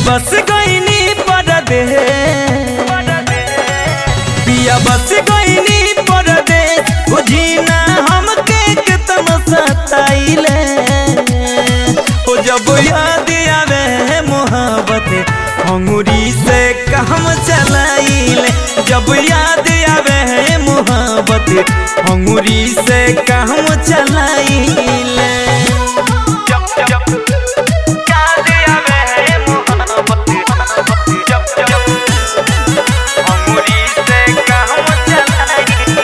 बस गईनी परदेश पिया बस गईनी परदेश बुझीना हमके कितना सताइले ओ जब याद आवे मोहब्बत अंगूरी से काम चलाइले जब याद आवे मोहब्बत अंगूरी से काम चलाइले जब जब याद आवे मोहब्बत जब जब अंगूरी से काम चलाइले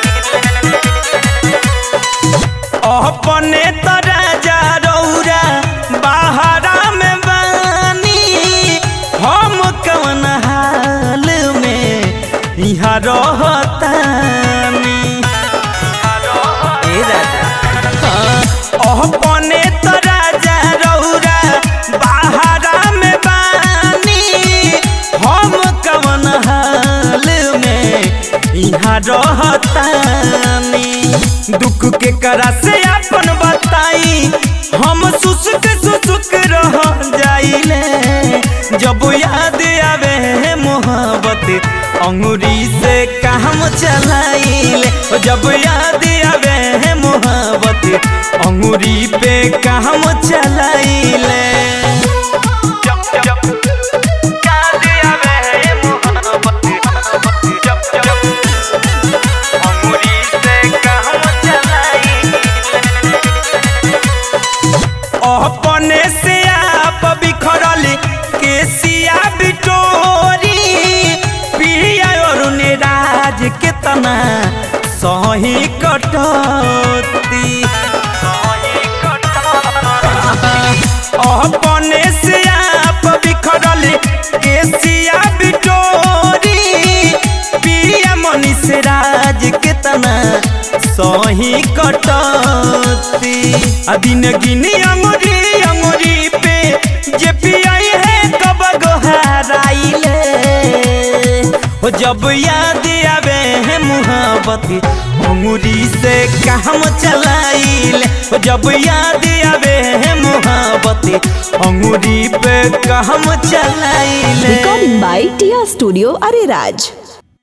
अपने तरह जा रौरा बाहरा में बानी हम कौन हाल में यहाँ रहतानी ए राजा हाँ, अपने तरह जा रौरा बाहरा में बानी हम कौन हाल में यहाँ रहतानी दुख के करा से अपन बताई हम सुसुक सुसुक रह जाइले जब याद आवे मोहब्बत अंगूरी से काम चलाइले जब याद आवे मोहब्बत अंगूरी पे काम चलाइले जब जब याद आवे मोहब्बत जब जब अंगूरी से काम अपने से आप बिखरल केसिया बिटोरी पिया और राज के तना सही कटती अपने से आप बिखरल केसिया बिटोरी पिया मनीष राज के तना सही कटती आ दिन गिनी अंगुरी अंगुरी पे जे पियाई है कब गोहराइले हो जब याद आवे है मुहब्बत अंगुरी से काम चलाइले हो जब याद आवे है मुहब्बत अंगुरी पे काम चलाइले Recording by Tia Studio Ariraj.